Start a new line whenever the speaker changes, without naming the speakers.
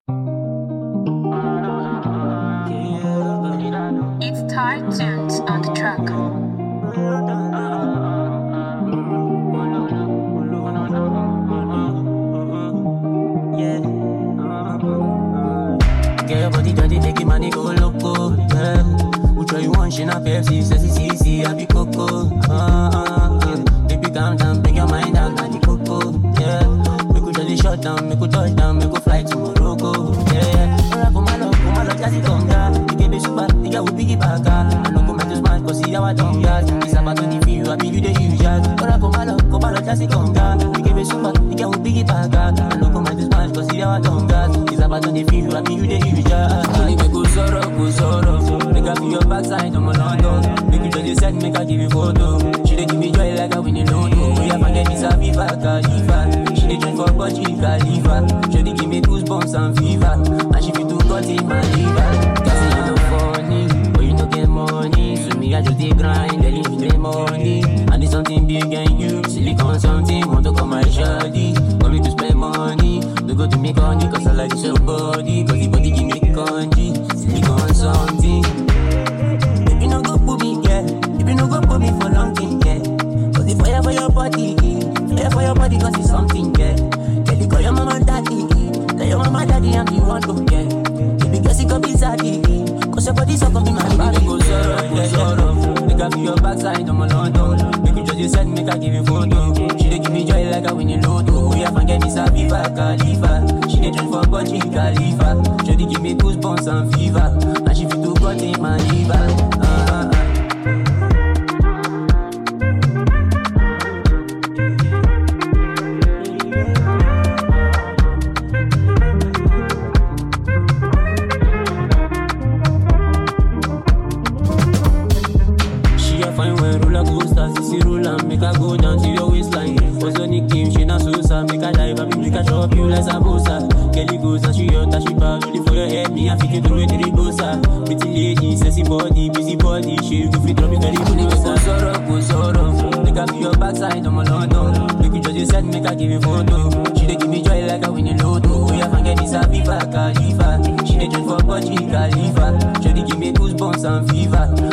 It's Thai tunes on the track.
Yeah. Get your body dirty, make it money go loco. Yeah. Who try you want, she not Pepsi, says it's easy, I be coco. Uh, uh, uh. Baby, calm down, bring your mind down, I be coco. Yeah. Make we jolly shut down, make we touch down, make we fly to Morocco. Yeah, yeah. Alright, come on, come on, just it come down. You give me super, you got with biggie back. I know come to smash, cause see how I don't gas. It's about to the feel, I be you the usual. Alright, come on, come on, just it come down. You give me super, you got with biggie back. I know come to smash, cause see how I don't gas. It's about to the feel, I be you the usual. Only make go sorrow, go sorrow. Make I feel your backside, I'm on London. Make you just set, make I give you photo. She dey give me joy like I win a lotto. We have forget this a Viva Khalifa. She dey join for Burj Khalifa. She dey give me goosebumps and fever. And she fit do cut in my liver. Cause you no funny, but you no get money. So me I just dey grind, they leave me the money. I need something big and you, silicon something. Want to come my shoddy, want me to spend money. No go to me honey, cause I like this your body. Cause the body give me congee, silicon something. If you no go put me, yeah. If you no go put me for long thing, yeah. Cause the fire for your body, fire for your body, cause it's something, yeah. Tell you call your mama and daddy, tell your mama daddy I'm the one to get. If you guess it could be zaddy, cause your body so come be my body. Go sorrow, go sorrow. Make I feel your backside, I'm a London. Make you just decide, make I give you photo. She dey give me joy like I win a lotto. We have forget this a Viva Khalifa. She dey join for Burj Khalifa. She dey give me goosebumps and fever. And she fit do cut in my liver. Ah, ah, ah. She a fine when roller coaster, sissy roll and make her go down to your waistline. Ozoni Kim, she na sosa, make her dive, I make her chop you like samosa. Kelly goes and she hot and she bad, only for your head, me I fit you through it to the bossa. Pretty lady, sexy body, busy body, she go fit drop me very closer. Go sorrow, go sorrow, make her feel your backside, I'm a London. Make you just decide, make her give you photo. She dey give me joy like I win a lotto. We have forget this a Viva Khalifa. She dey join for Burj Khalifa. She dey give me goosebumps and fever.